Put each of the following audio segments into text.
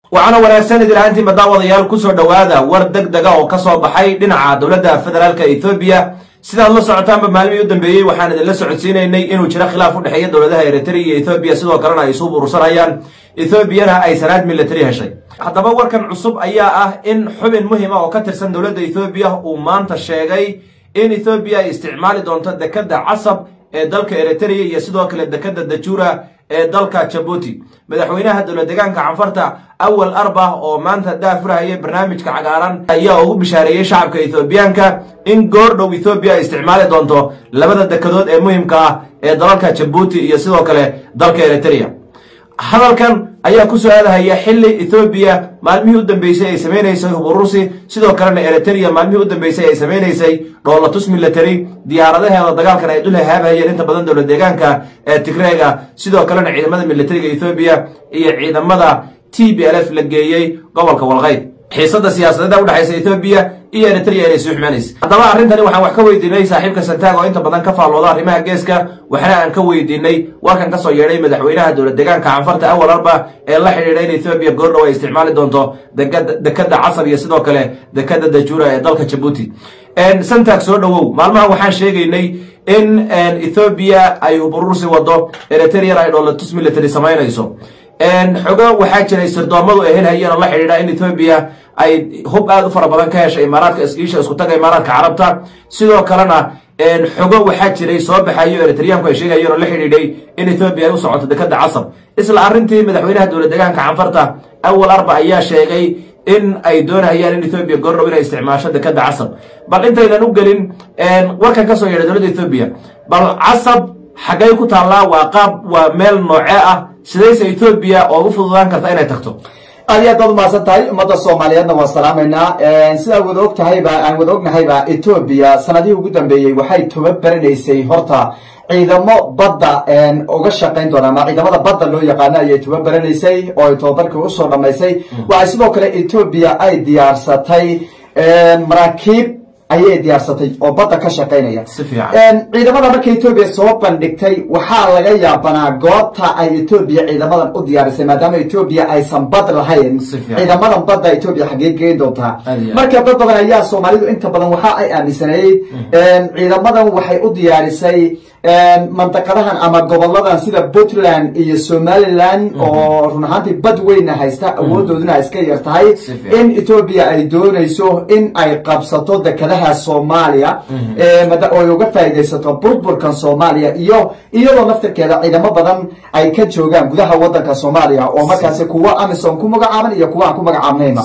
waxaana wanaagsan idin ahaantiinba daawadayaal kusoo dhowaada war deg dega oo kasoo baxay dhinaca dowladda federaalka ethoobiya sidaad la socotaanba maalmihii u dambeeyey waxaan idinla socodsiinaynay inuu jiro khilaaf u dhexeeya dowladaha eritrea iyo ethoobiya sidoo kalena ay isu burursanayaan ethoobiyana ay sanaad military heshay haddaba warkan cusub ayaa ah in xubin muhima oo ka tirsan dowladda ethoobiya uu maanta sheegay in ethoobiya ay isticmaali doonto dekadda casab ee dalka eritrea iyo sidoo kale dekadda dajura ee dalka jabuuti madaxweynaha dowlad deegaanka canfarta awal arba oo maanta daafurahaya barnaamijka cagaaran ayaa ugu bishaareeyey shacabka ethoobiyaanka in goor dhow ethoobiya ay isticmaali doonto labada dekadood ee muhimka ah ee dalalka jabuuti iyo sidoo kale dalka eritrea hadalkan ayaa ku soo aadahaya xili ethoobiya maalmihii u dambeysay ay samaynaysay huburusi sidoo kalena eritrea maalmihii u dambeysay ay samaynaysay dhoolatus military diyaaradaheeda dagaalkan ay dul hahaabahayeen inta badan dowlad deegaanka ee tigreega sidoo kalena ciidamada militariga ethoobiya iyo ciidamada t b l f la geeyey gobolka walqayd xiisada siyaasadeeda udhexaysa ethoobiya iyo eritrea inay sii xumaanaysa haddaba arrintani waxaan wax ka weydiinay saaxiibka santaag oo inta badan ka faallooda arrimaha geeska waxna aan ka weydiinay warkan kasoo yeedhay madaxweynaha dowlad deegaanka canfarta awal arba ee la xidhiidha in ethoobiya goordhow ay isticmaali doonto dekadda casab iyo sidoo kale dekadda dajura ee dalka jabuuti santaag soo dhowow maalmaha waxaan sheegaynay in ethoobiya ay huburursi wado eritreana ay dhoolatus military samaynayso xogo waxaa jiray sirdoomadu ay helhayeen oo la xidhiidha in ethoobiya ay hub aad u fara badan ka heshay imaaraadka iskiisha isku taga imaaraadka carabta sidoo kalena xogo waxaa jiray soo baxayo eritriyaanku ay sheegayeen oo la xidhiidhay in ethoobiya ay u socoto dekadda casab isla arrintii madaxweynaha dowlad deegaanka canfarta awal arba ayaa sheegay in ay doonahayaan in ethoobiya goordhow inay isticmaasho dekadda casab bal intaynan u gelin warkan ka soo yeedhay dowladda ethoobiya bal casab xaggay ku taallaa waa qaab waa meel noocee ah sidayse ethoobiya oo u fududaan karta inay tagto aad iyo aad baad umahadsan tahay ummadda soomaaliyeedna waan salaamaynaa sidaa wada og tahayba aan wada ognahayba etoobiya sanadihii ugu dambeeyey waxay tababaranaysay horta ciidamo badda uga shaqayn doona ama ciidamada badda loo yaqaano ayay tababaranaysay oo ay tababarkii usoo dhamaysay waxay sidoo kale etoobiya ay diyaarsatay maraakiib ayay diyaarsatay oo badda ka shaqaynaya ciidamada marka etoobiya soo bandhigtay waxaa laga yaabanaa goobta ay etoobiya ciidamadan u diyaarisay maadaama etoobiya aysan bad lahayn ciidamadan badda etoobiya xaggee geyn doontaa marka dad badan ayaa soomaalidu inta badan waxa ay aaminsanayd ciidamadan waxay u diyaarisay mandaqadahan ama goboladan sida puntland iyo somaliland oo run ahaantii bad weyna haysta awoodooduna iska yar tahay in etoobiya ay doonayso in ay qabsato dekadaha soomaaliya oo ay uga faa'iidaysato burburkan soomaaliya iyo iyadoo naftirkeeda ciidamo badan ay ka joogaan gudaha wadanka soomaaliya oo markaasi kuwa amison ku magacaaban iyo kuwa aan ku magacaabnayba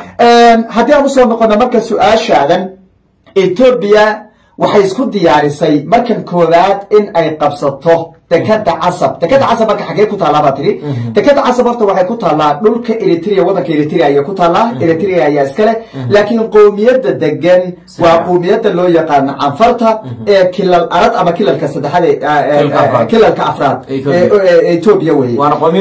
haddii aan usoo noqono marka su-aashaadan etoobiya waxay isku diyaarisay markan koowaad in ay qabsato dekada casab dekada casab marka xaggee ku taallaa baa tiri dekada casab horta waxay ku taallaa dhulka eritrea wadanka eritrea ayay ku taallaa eritrea ayaa iskale laakiin qowmiyadda degan waa qowmiyadda loo yaqaano canfarta ee kilal arad ama kilalka saddexaad kilalka afraad etoobiya weye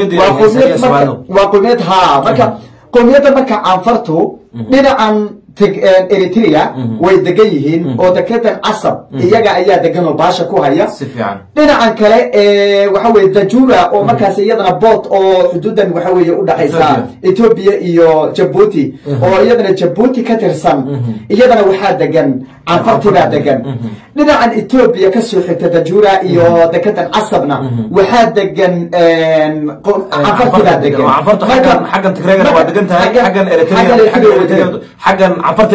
waa qowmiyad ha marka qowmiyadda marka canfartu dhinacan eritrea way degan yihiin oo dekedan casab iyaga ayaa degan oo baasha ku haya dhinacan kale waxa weye dajura oo markaas iyadana boot oo xuduudan waxa weye udhaxaysa etoobiya iyo jabuuti oo iyadana jabuuti ka tirsan iyadana waxaa degan canfartibaa degan dhinacan etoobiya kasoo xigta dajura iyo dekedan casabna waxaa degan canfartibaa degan xaggan tigreegana waa degan tahay xaggan xaggan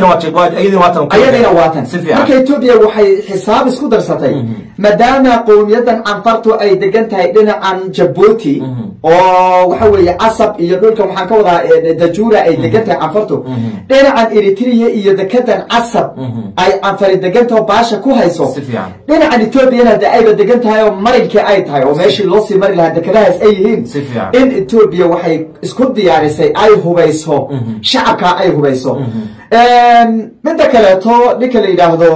ayadina waatan marka etoobiya waxay xisaab isku darsatay maadaama qowmiyadan canfartu ay degan tahay dhinacan jabuuti oo waxa weeye casab iyo dhulkan waxaan ka wadaa dajura ay degan tahay canfartu dhinacan eritrea iyo dekedan casab ay canfari degantaho baasha ku hayso dhinacan etoobiyana de ayba degan tahay oo marinkii ay tahay oo meeshii loo sii mari lahaa dekadahaas ay yihiin in etoobiya waxay isku diyaarisay ay hubayso shacabka ay hubayso midda kaleeto ninka la yidhaahdo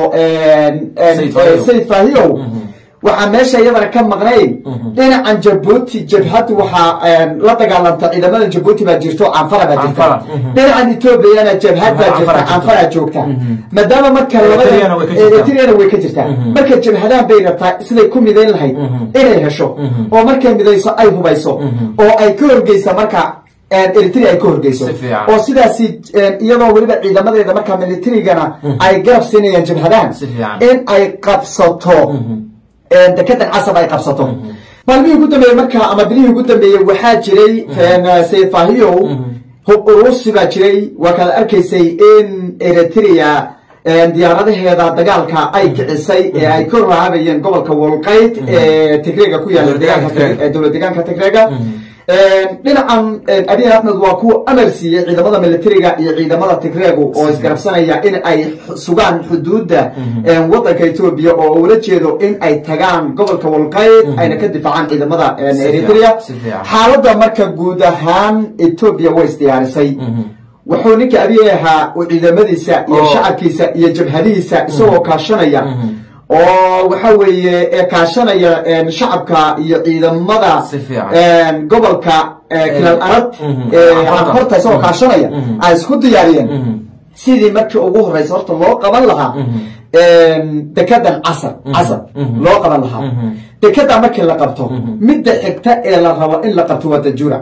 sayid fahiyow waxaa meesha iyadana ka maqnayn dhinacan jabuuti jabhaddu waxaa la dagaalanta ciidamadan jabuuti baa jirto canfara baa jirta dhinacan etoobiyana jabhad baa jirta canfara joogta maadaama marka labadaetriana way ka jirtaa marka jabhadahan bay rabtaa siday ku midayn lahayd inay hesho oo markay midayso ay hubayso oo ay ka horgeysa marka eritrea ay ka horgeyso Si fiican. oo sidaasi iyadoo weliba ciidamadeeda markaa militarigana ay garab siinayaan jabhadahan Si fiican. in ay qabsato dekedan casab ay qabsato maalmihii ugu dambeeyey markaa ama bilihii ugu dambeeyey waxaa jiray sayid fahiyow hub urusi baa jiray waa kaad arkaysay in eritrea diyaaradaheeda dagaalka ay kicisay ee ay ka raabayeen gobolka wolqayd ee tigreega ku yaala Dowlad deegaanka deegaanka Tigreega. ee dowlad deegaanka tigreega dhinacan abiy axmed waa kuwa amar siiyey ciidamada militariga iyo ciidamada tigreegu oo isgarabsanaya in ay sugaan xuduudda wadanka etoobiya oo ula jeedo in ay tagaan gobolka wolqayd ayna ka difaacaan ciidamada fiican, eritrea si fiican. xaaladda marka guud ahaan etoobiya way isdiyaarisay wuxuu ninka abiy ahaa uu ciidamadiisa iyo Oo. shacabkiisa iyo jabhadihiisa isagoo kaashanaya oo waxa weeye ee kaashanaya een, shacabka iyo ciidamada Si fiican. een, gobolka ee, kilaal arad mhm. ee Anfarta. anfarta isagoo kaashanaya Mhm. ay isku diyaariyeen Mhm. sidii markii ugu horeysa horta loo qaban lahaa een, dekedan casar casar Mhm. loo qaban lahaa Mhm. dekeda markii la qabto midda xigta ee la rabo in la qabto waa dajura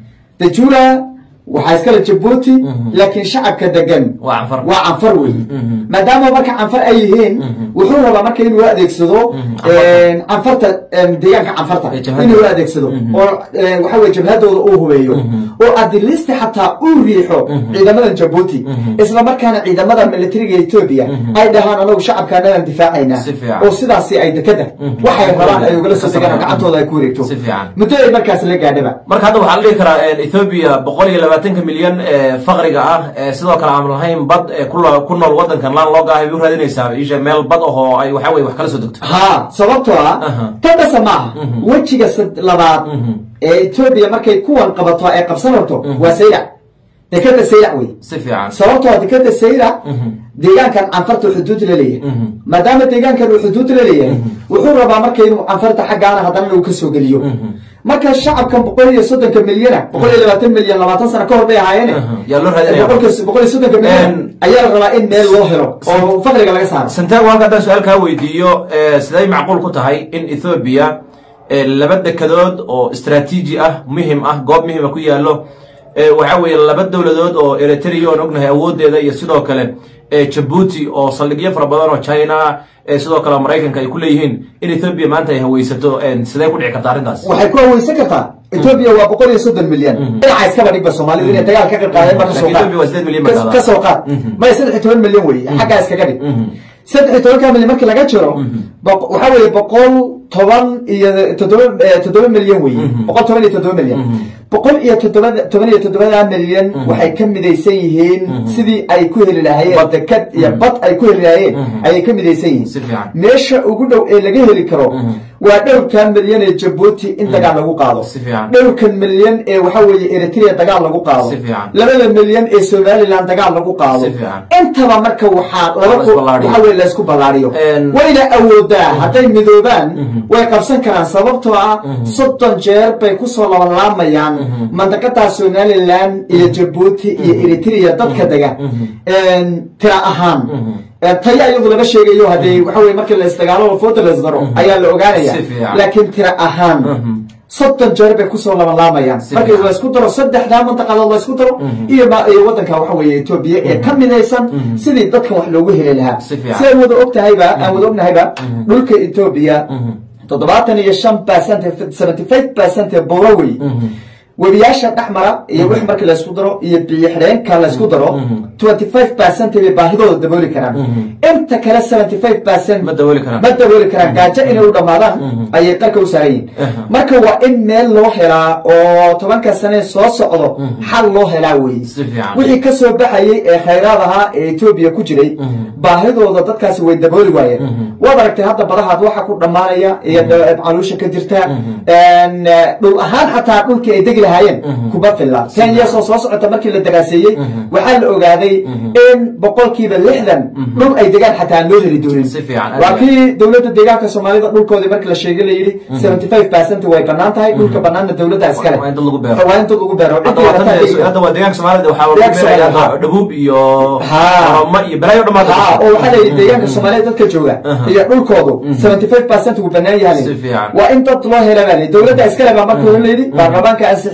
dajura waxaa iskale jabuuti laakiin shacabka degan Waa canfar. waa canfar wey Mhm. maadaama marka canfar ay yihiin wuxuu rabaa marka inuu adeegsado een, canfarta een, deegaanka canfarta Ee, jabhadda. inuu adeegsado oo een, waxa weye jabhadooda uu hubeeyo oo adilisti xataa uu riixo ciidamadan jabuuti isla markaana ciidamada militariga etoobiya ay dhahaan anagu shacabkaanadan difaacaynaa Si fiican. oo sidaasi ay dekeda waxay rabaan ay ugala soo degaan oo gacantooda ay ku wareegto Si fiican. muddo ay markaas la gaadhaba marka hadda waxaa la dhihi karaa ethoobia boqol iyo labaatanka milyan ee faqriga ah ee sidoo kale aan lahayn bad ee ku lo- ku nool wadankan laan looga ahay bay u raadinaysaa isha meel bad ahoo ay waxa weye wax kala soo degto ha sababtoo ah Aha. tan dhasa maaha wejiga sad- labaad ee etoobiya markay kuwan qabato ay qabsan rabto waa saylac dekeda saylac wey si fiican sababtoo ah dekeda saylac deegaankan canfarta xuduud la leeyahay maadaama deegaankan uu xuduud la leeyahay wuxuu rabaa marka inuu canfarta xaggaana haddana uu ka soo geliyo marka shacabkan boqol iyo soddonka milyana boqol iyo labaatan milyan labaatan sano ka hor bay ahaayeene yaa loo raadinaya boqolka- boqol iyo soddonka milyan En- ayaa la rabaa in meel loo helo oo faqriga laga saaro santiago halka haddaan su-aal kaa weydiiyo ee, siday macquul ku tahay in ethoobia ee, laba dekedood oo istraatiiji ah muhim ah goob muhima ku yaallo ee, waxa weeye laba dowladood oo eritrea oon ognahay awoodeeda iyo sidoo kale ee, jabuuti oo saldhigyo fara badan oo china ee, sidoo kale maraykanka ay ku leeyihiin in ethoobia maanta ay haweysato een, sidee ku dhici karta arrintaas waxay ku haweysan kartaa etoobiya waa boqol iyo soddon milyan dhinaca iskaba dhigba soomaalidu inay dagaal ka qayb qaadeen ba kasoo Laakiin Ethiopia waa sideed milyan baa qaad dhahdaa. ka soo qaad maya saddex iyo toban milyan wey xaggaa iskaga dhig saddex iyo tobanka milyan markii laga jiro boq- waxaa weeye boqol toban iyo toddoba eh, toddoba milyan wey boqol toban iyo toddoba milyan boqol iyo toddoba toban iyo toddobada milyan waxay ka midaysan yihiin sidii ay ku heli lahaayeen dekad iyo bad ay ku heli lahaayeen ayay ka midaysan yihiin Si fiican. meesha ugu dhow ee laga heli karo waa dhowrkan milyan ee jabuuti in dagaal lagu qaado Si fiican. dhowrkan milyan ee waxa weeye eritrea dagaal lagu qaado Si fiican. labada milyan ee somaliland dagaal lagu qaado Si fiican. intaba marka waxaa la laba isballaariyo. waxa weye laysku ballaariyo En- wayna awoodaa hadday midoobaan way qabsan karaan sababtoo ah soddon jeer bay kusoo labalaamayaan mandaqada somaliland iyo jabuuti iyo eritrea dadka dega En, tira ahaan En, taya iyadu laga sheegayo haddii waxa weye markii la isdagaalo fooda la isdaro ayaa la ogaanaya Si fiican. laakiin tira ahaan soddon jeer bay kusoo labalaamayaan Si markii fiican. la isku daro saddexdaa mantaqadood la isku daro iyo ma- iyo wadanka waxa weeye etoobiya ee ka midaysan sidii dadkan wax loogu heli lahaa Si fiican. si aan wada ogtahayba aan wada ognahayba dhulka etoobiya toddobaatan iyo shan percent seventy five percent ee buuro wey webiyaasha dhex mara iyo wix markii laysku daro iyo biyo xidheenka laysku daro twenty five percent bay baahidooda dabooli karaan inta kale seventy five percent Ma dabooli karaan. ma dabooli karaan gaajo inay u dhammaadaan ayay qarka u saaran yihiin marka waa in meel loo helaa oo tobanka sane soo socdo xal loo helaa wey Si fiican. wixii ka soo baxayay ee khayraad ahaa ee etoobiya ku jiray baahidooda dadkaasi way dabooli waayeen waad aragtay hadda badahaad waxa ku dhammaanaya iyo caluusha ka jirta En, eh, dhul ahaan xataa dhulkii ay degi lahaayeen kuma filla ten years oo soo socota markii la daraaseeyey waxaa la ogaaday in boqolkiiba lixdan dhul ay degaan xataa aan loo heli doonin Si fiican. waa kii dowladda deegaanka soomaalida dhulkoodii markii la sheegay la yidhi seventy five percent way banaan tahay dhulka banaanna dowladda iskale Waa in dad lagu beero. waa in dad lagu beero hadda Ciddii waa rabta tan- ay- hadda waa deegaanka soomaalida waxaa lagu Deegaanka beeraya Soomaalida, hadda dhabuub iyo Ha. oromo iyo balaayo dhamaad ha oo waxaa la yidhi deegaanka soomaalida dadka jooga iyo dhulkoodu seventy five percent wuu banaan yahay Si fiican. waa in dad loo hela baa la yidhi dowladda iskale baa marka hore la yidhi baarlamaanka ansixiyey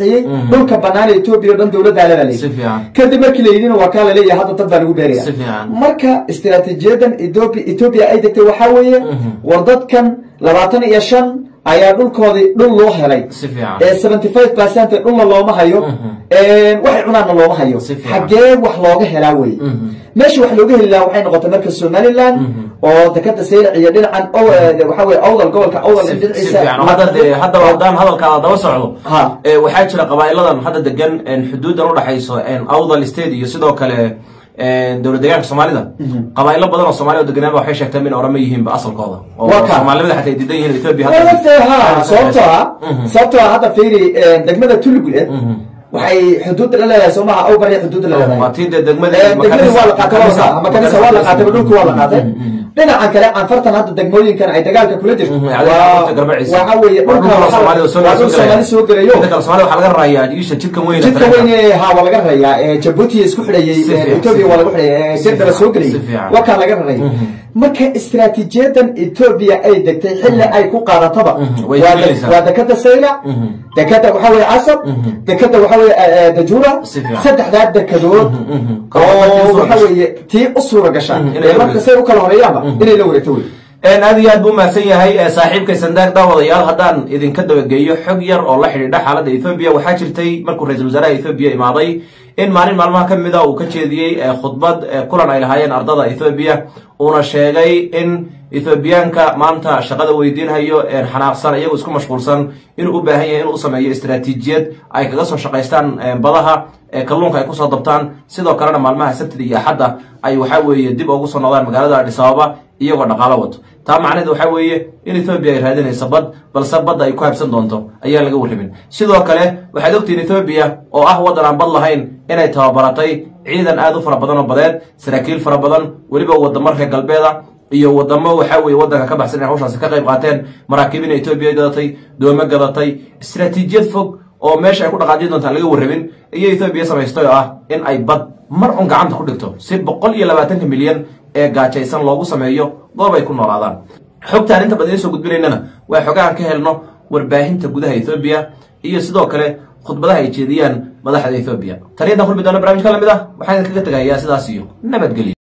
bixiyey dhulka banaan ee etoobiya o dhan dowladdaa ledaa Si fiican. kadib markii la yidhina waa kaa laleeyahay hadda dad baa lagu beeraya Si fiican. marka istiraatiijiyadan etoobiya etoobiya ay degtay waxaa weeye war dadkan labaatan iyo shan ayaa dhulkoodii dhul loo helay Si fiican. ee seventy five percent dhulna looma hayo waxay cunaanna looma hayo Si fiican. xaggee wax looga helaa weye meesha wax looga heli lahaa waxay noqotay marka somaliland oo dekada saylac iyo dhinacan o- eh, waxaa weye awdal gobolka awdal in si dhinaciisa fiican hadda dee hadda haddaan hadalkaada daba socdo Ha. ee, waxaa jira qabaa'iladan hadda degan een, xuduudan udhexayso een, awdal state iyo sidoo kale een, dowlad deegaanka soomaalida qabaa'ilo badan oo soomaaliya oo deganaanba waxay sheegteen in orama yihiinba asalkooda oo Waa kaa. soomaalimada xataa ay diidan yihiin ethiopia hadda- wadaagtay ha sababtoo ah sababtoo ah hadda fiiri eh, degmada tulugule waxay xuduudda la leedahay soomaha awbariya xuduudda la leedahay waa tii dee degmada Eh, degmadii waa la qaatay waa la qaatay makanisa waa la qaatay dhulku waa la qaatay dhinacan kale canfartan hadda degmooyinkan ay dagaalka kula jirto Mhm, waa cadaalada garbaciisa. waxa weeye Waa dhulka dhulka waxaa- Soomaalida soo- waa dhul soo gelaya. soomaali soo gelayo Inta kale soomaalida waxaa laga rarayaa isha jidkan weyn ee jidka tareenka. weyn ee ha waa laga rarayaa ee jabuuti isku xidhayay Si ee fiican, etoobiya si waa lagu xidhayay ee Si sirdaba fiican, soo gelayay si fiican. waa kaa laga rarayay marka istiraatiijiyadan etoobiya ay degtay xilli ay ku qaadataba way waa isbedelaysaa. de- waa dekada saylac dekada waxaa weeye casab dekada waxaa weeye eh, eh, dajuura Si fiican. saddexdaa dekadood Kalluumaadkii oo suura waxa gashay. weeye tii u suura gasha Mhm, inay ee la marka wareegto. say u kala horeeyaanba inay la wareegto wey Een, aad iyo aad buu mahadsan yahay ee, saaxiibkay sandaag daawadayaal haddaan idinka dabageeyo xog yar oo la xidhiidha xaaladda ethoobia waxaa jirtay markuu ra-iisul wasaaraha ethoobia imaaday in maalin maalmaha ka mid a uu ka jeediyey ee, khudbad ee, kulan ay lahaayeen ardada ethoobia uuna sheegay in ethoobiyaanka maanta shaqada weydiinhayo een, xanaaqsan iyagoo isku mashquulsan inuu u baahan yahay inuu u sameeyo istiraatiijiyad ay kaga soo shaqaystaan een, badaha ee kalluunka ay kusoo dabtaan sidoo kalena maalmaha sabtida iyo axadda ay waxaa weeye dib ugu soo noqdaan magaalada adis ababa iyagoo dhaqaalo wato taa macnaheed waxaa weeye in ethoobia ay raadinayso bad balse badda ay ku habsan doonto ayaan laga warramin sidoo kale waxaad ogtihiin ethoobiya oo ah waddan aan bad lahayn inay tababaratay ciidan aad u fara badan oo badeed saraakiil fara badan weliba wadamo reer galbeeda iyo wadamo waxaa weeye waddanka ka baxsan inay hawshaasi ka qayb qaateen maraakiibina etoobiya gadatay doome gadatay istiraatiijiyad fog oo meesha ay ku dhaqaajin doontaan laga warramin iyo etoobiya samaystay oo ah in ay bad mar un gacanta ku dhigto si boqol iyo labaatanka milyan ee gaajaysan loogu sameeyo goob ay ku noolaadaan xogtaan inta badan idiin soo gudbinaynana waa xogahan ka helno warbaahinta gudaha etoobiya iyo sidoo kale khudbadaha ay jeediyaan madaxda etoobiya tani intaan kulmi doona barnamij ka lamid ah waxaan idinkaga tegayaa sidaas iyo nabadgelyo